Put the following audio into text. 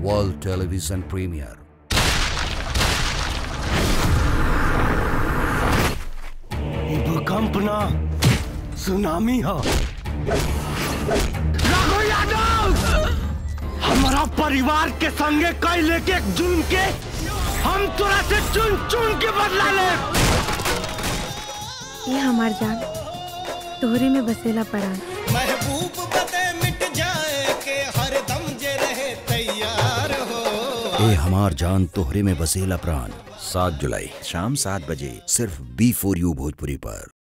world television premier ई भूकंप ना सुनामी हो राघव यादव हमारा परिवार के संगे कई लेके एक जुर्म के हम तोरा से चुन चुन के बदला ले ये हमार जान तोहरे में बसेला पड़ा महबूब बदे मिट जाए के हर दम जे रहे तैयार हो ए हमार जान तोहरे में बसेला प्राण सात जुलाई शाम सात बजे सिर्फ बी फोर यू भोजपुरी पर